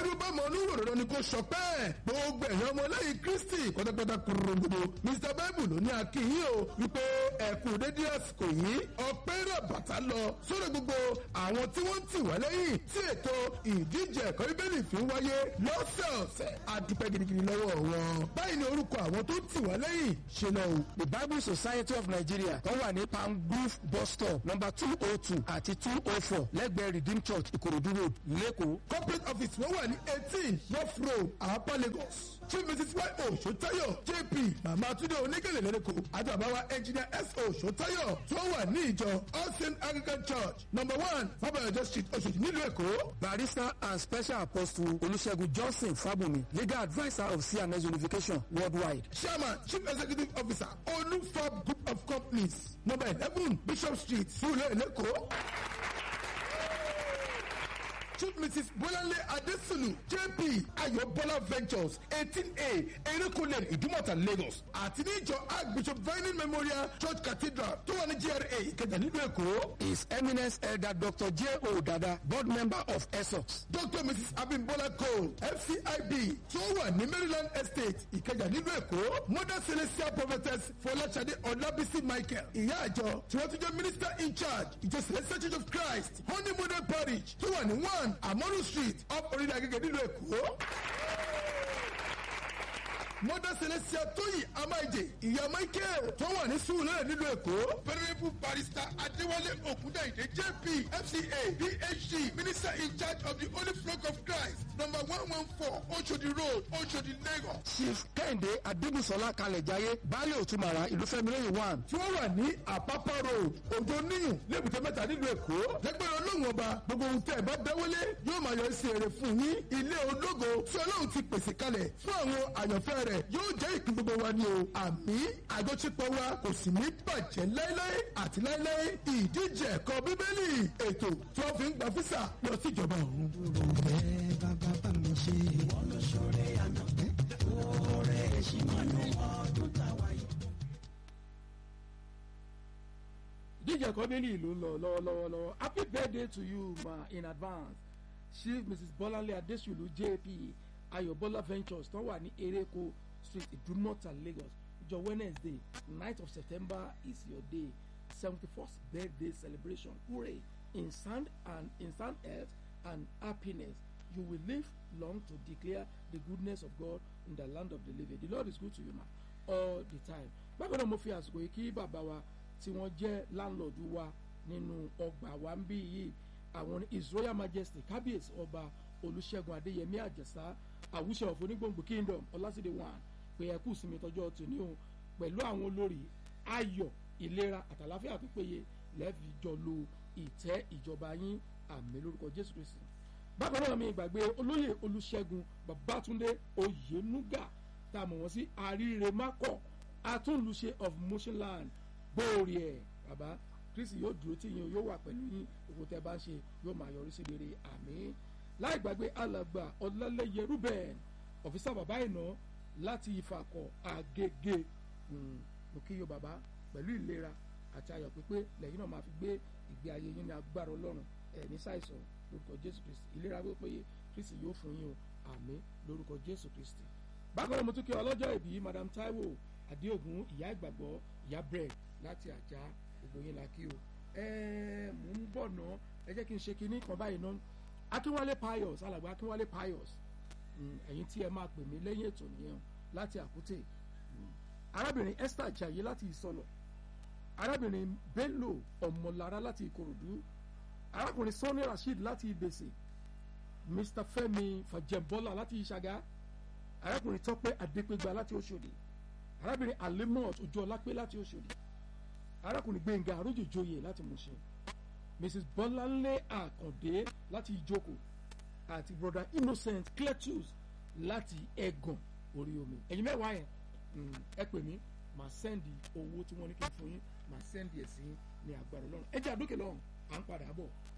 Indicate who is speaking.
Speaker 1: bẹ́ẹ̀rù bá mọ olúwo dandan ni kò sọ pé gbogbo ẹ̀yàn ọmọlẹ́yìn kristi pátápátá kúrògbòdò mr bible ló ní akínyìn o wípé ẹ̀kú dédé àsìkò yìí ọpẹ́ rẹ̀ bàtà lọ sórí gbogbo àwọn tí wọ́n ti wá lẹ́yìn tí ètò ìdíje ẹ̀kọ́ bíbélì fi ń wáyé lọ́sẹ̀ọ̀sẹ̀ àdúpẹ́ gidigidi lọ́wọ́ wọn báyìí ni orúkọ àwọn tó ti wá lẹ́yìn ṣe lọ o.
Speaker 2: the bible society of nigeria tó wà ní palm grove bus stop number two oh two àti two oh four lẹ́gbẹ̀ẹ́ redeem church ìkòròdú road lẹ́kọ̀ọ́.
Speaker 1: corporate office wọ́n wà ní eighteen north road àpá lagos chief mrs y o sotayo jp mama tunde onígèlè lẹ́rẹ́kọ̀ àti àbáwá engineer s o sotayo tó wà ní ìjọ all saint anglican church number one fabayọjọ street oṣooṣi nílùú èkó.
Speaker 2: barrister and special apostle olùṣègùn johnson fábùnmi legal adviser of cns unification worldwide.
Speaker 1: chairman chief executive officer olufab group of companies number eleven bishop street surulere lẹ́kọ̀ọ́. Chief Mrs. Bolanle Adesunu JP Ayobola Ventures eighteen A Erékùnlé Ìdúmọ̀tà Lagos àti ní ìjọ Archbishop Vining Memorial Church Cathedral tó wà ní GRA Ìkẹjà nílùú Èkó.
Speaker 2: his eminence elder dr j o dada board member of esox.
Speaker 1: Dr. Mrs. Abimbola Cole FCIB tó wà ní Maryland Estate Ìkẹjà nílùú Èkó. Mother Celestial Prophetess Fọláṣadé Ọlábísí Michael ìyá àjọ tí wọ́n ti jẹ́ minister in charge ìjọ Celestial Church of Christ Honey Model Parish tó wà ní one Amonu Street up orílẹ̀ agége nílùú Èkó. Mother Celestia Tóyì Amáìjè ìyá Michael tó wà ní Sùúrù nílùú Èkó. Venerable Barrister Adéwálé Ògúndàyìndé JP FCA PhD Minister in charge of the Holy Flock of Christ number one one four Oshodi Road Oshodi Lagos.
Speaker 2: chief kẹ́hìndé adébùsọ̀lá kalẹ̀jáyé baálé òtúmọ̀ra ìlúfẹ́milẹ́yìn one.
Speaker 1: tí wọ́n wà ní àpápá road òjò níyùn lébùté mẹ́ta nílùú èkó lẹ́gbẹ̀rún ọlọ́run ọba gbogbo ohun tẹ́ ẹ bá dáwọ́lé yóò máa yọ sí èrè fún yín ilé ológo tí ọlọ́run ti pèsè kalẹ̀ fún àwọn àyànfẹ́ rẹ̀ yóò jẹ́ ìpín gbogbo wa ni o àmì àjọṣepọ̀ wa kò sì ní bàjẹ́ láéláé àti láéláé ìdíje ẹ̀kọ́ bíbélì ètò tí wọ́n fi ń gba físà lọ sí ìjọba ọ̀run.
Speaker 3: Ọ̀rẹ́ bàbá bá mi ṣe. Wọ́n lọ ṣọ̀rẹ́ àná. Ọ̀rẹ́ ṣìmọ̀nù ọdún táwa yìí.
Speaker 4: ìdíje ẹ̀kọ́ bíbélì ìlú ń lọ lọ́wọ́lọ́wọ́ lọ́wọ́ happy birthday to you ma in advance chief mrs bọ́láńlé adésùlù jp ayọ̀bọ́lá ventures tó wà ní ereko street ìdúmọ̀tà lagos ìjọ wednesday night of september is your day seventy first birthday celebration hooray in sound and in sound health and happiness you will live long to declare the goodness of god in the land of the living the lord is good to you ma all the time bákan náà mo fi àsìkò yìí kí bàbá wa tí wọ́n jẹ́ láńlọ́ọ̀dù wa nínú ọgbà wa ń bí yìí àwọn ní his royal majesty kábíyèsí ọba olùṣègùn adéyẹmí àjẹsà àwùṣe ọ̀fọ̀ onígbòǹgbò kingdom ọlásìdè one pé ẹ kú sinmi tọjọ́ tòní o pẹ̀lú àwọn olórí ayọ̀ ìlera àtàláfíà tó péye lẹ́ẹ̀fì jọ lo ìtẹ́ ìjọba yín àmì lórúkọ jésù kristi bákan náà mi ìgbàgbé olóyè olùṣègùn babatunde oyenuga tá a mọ̀ wọ́n sí àríire mákọ̀ atúnlùṣe of motionland bóòrì ẹ̀ bàbá kristi yóò dúró tí yín o yóò wà pẹ̀lú yín òkú tẹ́ bá ń ṣe yóò máa yọrí sí rere àmì láì gbàgbé alàgbà ọlálẹ́yẹ ruben ọ̀fíìsà bàbá ìná láti ìfàkọ̀ àgègè Mm, mo kí yóò bàbá pẹ̀lú ìlera àti ayọ̀ pípé lẹ́yìn náà máa fi gbé ìgbé ayé yín ní agbára ọlọ́run ẹ̀ ní ṣàìsàn lórúkọ jésù kristi ìlera pípéye kristi yóò fún yín o àmì lórúkọ jésù kristi. bákan náà mo tún kí ọlọ́jọ́ ìbí madam taiwo adéògùn ìyá ìgbàgbọ́ ìyá bread láti àjà gbogbo yín la kí o. ẹ mò ń bọ̀ ná ẹ jẹ́ kí n ṣe kinní kan báyìí ná akínwálé pius alàgbà akínwálé pius Mm, ẹ̀yin tí ẹ máa pè mí lẹ́yìn ètò nìyẹn o, láti àkútè arábìnrin esther jaye láti ìsọlọ arábìnrin bello ọmọlára láti ìkòròdú arákùnrin sanni rasheed láti ìbèsè mr fẹmi fàjẹbọlá láti ìṣàgá arákùnrin tọpẹ adépégbà láti òṣòdì arábìnrin alimot ojúọlápé láti òṣòdì arákùnrin gbẹngà arójòjòyè láti mùsùn mrs bọláńlé àkàndé láti ìjókòó àti brother innocent cletus láti ẹgàn orí omi ẹ̀yin mẹ́wàá yẹn mm, ẹ pè mí màá sẹ́ndì owó tí wọ́n ní kí n fún yín màá sẹ́ndì ẹ̀ sí yín ní agbára ọlọ́run ẹ jẹ́ àdókè lọ́run à ń padà bọ̀.